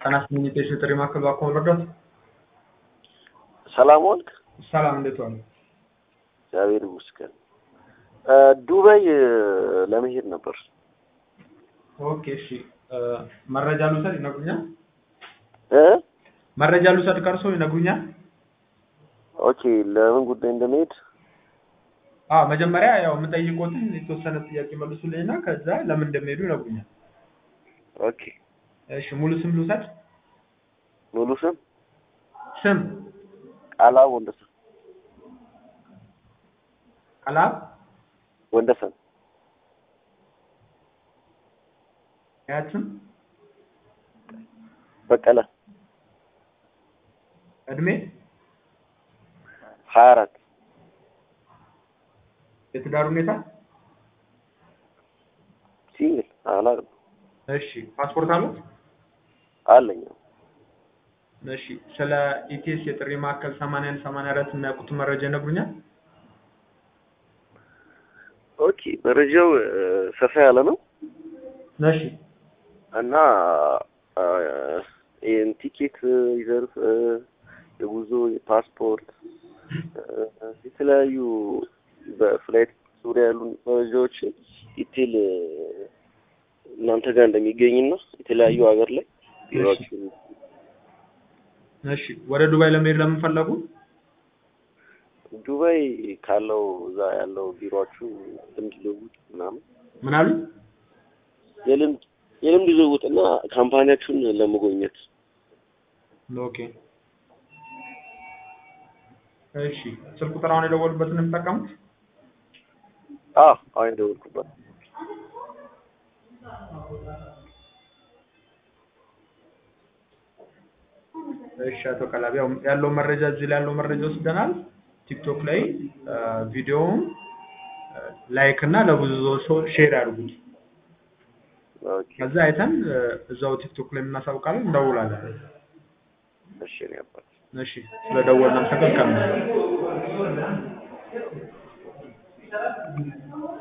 ጤና ይስጥልኝ የጤና ጥሪ ማዕከል እባክዎ መርዳት? ሰላም ዋልክ? ሰላም እንዴት ዋሉ? እግዚአብሔር ይመስገን። ዱባይ ለመሄድ ነበር። ኦኬ እሺ መረጃ ልውሰድ ይነግሩኛል? እ መረጃ ልውሰድ ከእርስዎ ይነግሩኛል? ኦኬ ለምን ጉዳይ እንደመሄድ አዎ መጀመሪያ ያው የምጠይቅዎትን የተወሰነ ጥያቄ መልሱልኝና ከዛ ለምን እንደሚሄዱ ይነግሩኛል። ኦኬ እሺ ሙሉ ስም ልውሰድ? ሙሉ ስም ስም ቃላብ ወንደሰን ቃላብ ወንደሰን አያት በቀለ እድሜ ሀያ አራት የትዳር ሁኔታ ሲንግል አላውቅም እሺ ፓስፖርት አሉት? አለኝ እሺ ስለ ኢቲኤስ የጥሪ ማዕከል 81 84 የሚያውቁትን መረጃ ይነግሩኛል? ኦኬ መረጃው ሰፋ ያለ ነው እሺ እና ይህን ቲኬት ሪዘርቭ የጉዞ የፓስፖርት የተለያዩ በፍላይት ዙሪያ ያሉ መረጃዎችን ዲቴል እናንተ ጋር እንደሚገኝና የተለያዩ ሀገር ላይ ቢሮአችሁን እሺ ወደ ዱባይ ለመሄድ ለምን ፈለጉ? ዱባይ ካለው እዛ ያለው ቢሮአችሁ ልምድ ልውውጥ ምናምን ምን አሉ? የልምድ የልምድ ልውውጥ እና ካምፓኒያችሁን ለመጎብኘት ኦኬ እሺ ስልክ ቁጥር አሁን የደወሉበትን ነው የሚጠቀሙት? አዎ አሁን የደወልኩበት እሺ አቶ ቀላቢ ያው ያለው መረጃ እዚህ ላይ ያለው መረጃ ወስደናል። ቲክቶክ ላይ ቪዲዮውን ላይክ እና ለብዙ ሰው ሼር አድርጉት። ኦኬ ከዛ አይተን እዛው ቲክቶክ ላይ እናሳውቃለን፣ እንደውላለን። እሺ ነው ያባል እሺ ስለደወልን አመሰግናለሁ።